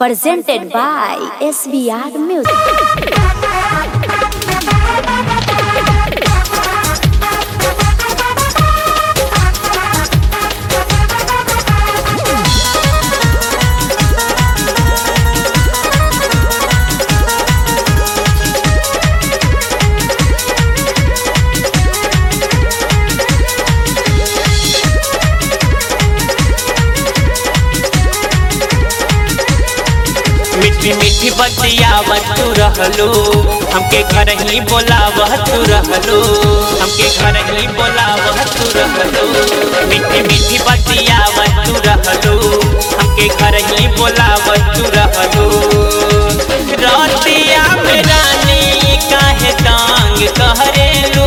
presented by SBR Music. मीठी मीठी बतियावत तू रहलो हमके घर ही बोलावह तू रहलो हमके घर ही बोलावह तू रहलो मीठी मीठी बतियावत तू रहलो हमके घर ही बोलावत तू रहलो रतिया में रानी काहे तांग कहरेलो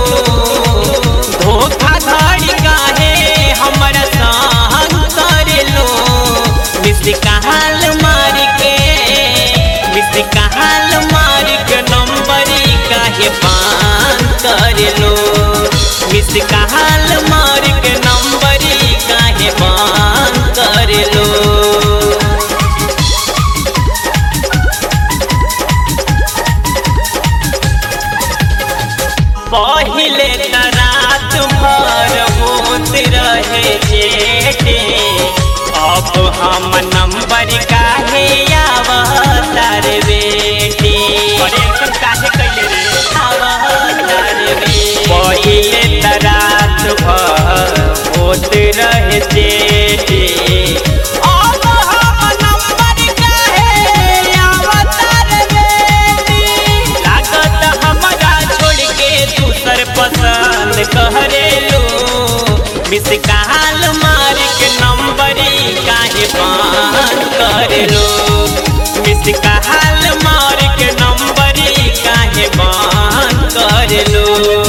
धोखाधड़ी काहे हमरा संग करेलो मिस कहाल मार के मिस कहाल मार के नंबरी काहे पान करेलो मिस कहाल मार के नंबरी काहे पान करेलो पहिले त रात भर होत रहे जेठे अब हम नंबर काहे आवतार बेटे परेशान काहे कइले रे आवतार बेटे पहिले त रात भर होत रहे जेठे अब हम नंबर काहे आवतार बेटे लागत हमरा छोड़ के दूसर पसंद कहरेलो मिस कहाल मार के नंबरी काहे पान करेलो मिस कहाल मार के नंबरी काहे पान करेलो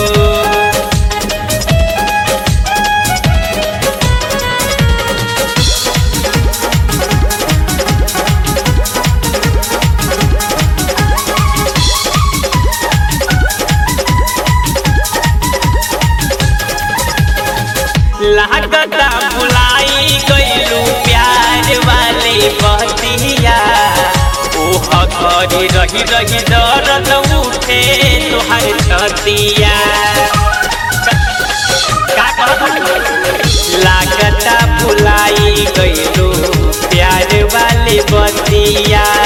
लागता बुलाई गईलू प्यार वाली बतिया ओह घरी रही रही दर्द उठे तोहर छतिया का कहत लागता बुलाई गईलू प्यार वाली बतिया